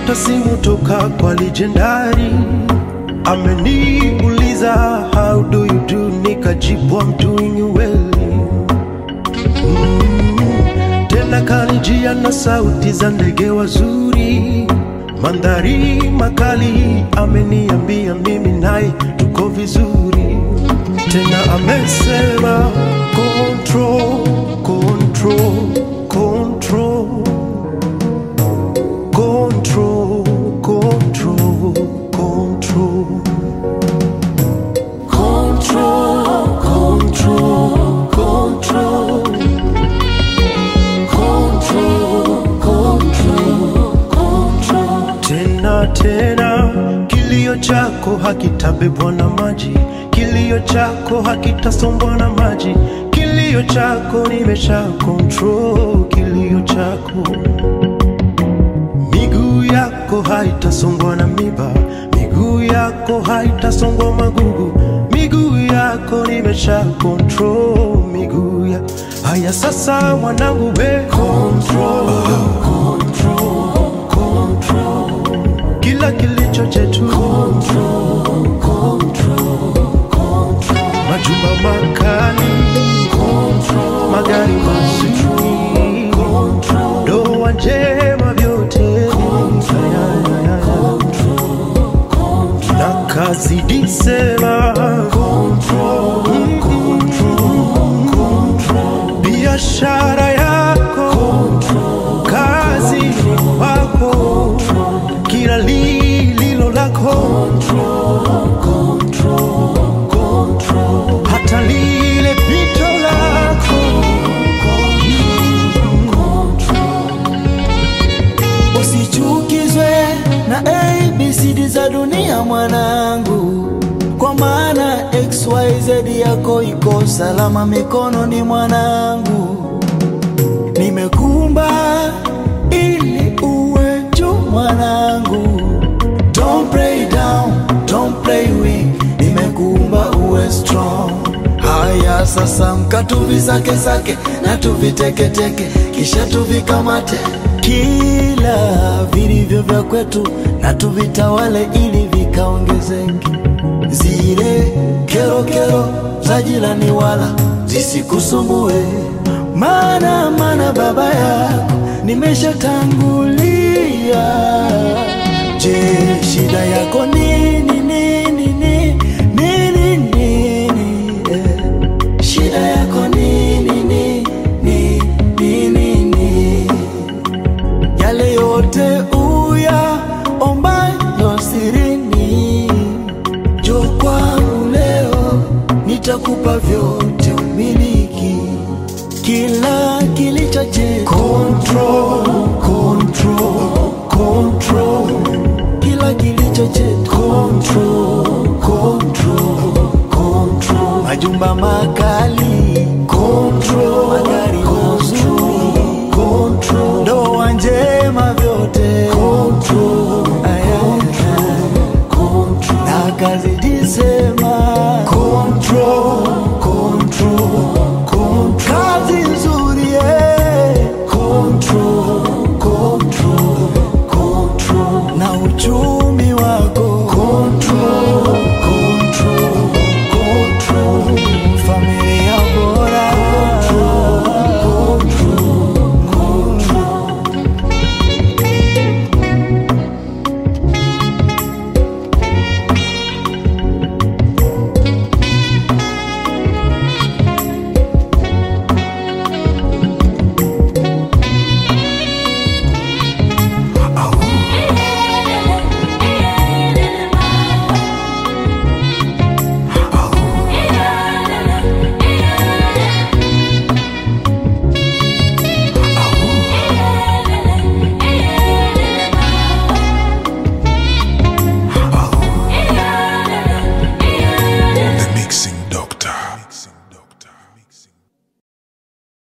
Nimepata simu toka kwa legendari, ameniuliza how do you do, nikajibu I'm doing well. Mm, tena kanijia na sauti za ndege wazuri, mandhari makali, ameniambia mimi naye tuko vizuri. Tena amesema control, control, control control, control, control. Control, control, control. Control, control, control. Tena tena, kilio chako hakitabebwa na maji, kilio chako hakitasombwa na maji, kilio chako nimesha control, kilio chako miguu yako haitasongwa na miba, miguu yako haitasongwa magugu, miguu yako nimesha control miguu ya haya. Sasa mwanangu, we control, control, control kila kilicho chetu control, control, control majumba makali control, magari mazuri control, ndoa njema vyote Ya, ya, ya, ya. na kazi disema biashara yako kazi wako kila lililo lako hata lile pito lako Usichukizwe na ABCD za dunia mwanangu, kwa maana XYZ yako iko salama mikononi mwanangu. Nimekumba ili uwe juu mwanangu, don't play down, don't play weak. Nimekuumba uwe strong. Haya sasa, mkatuvisake sake na tuviteketeke, kisha tuvikamate kila vilivyo vya kwetu na tuvitawale ili vikaongezeke. Zile kero kero za jirani wala zisikusumbue, maana maana baba yako nimeshatangulia. Je, shida yako nini nini nini nini nini eh? Shida yako nini nini nini nini yale yote uya ombayo sirini, jo kwangu leo nitakupa vyote umiliki, kila kilicho chetu control, control, control, kila kilicho chetu control, control, control, majumba makali, control, magari mazuri, control, ndoa njema, vyote control, Aya, control. na kazi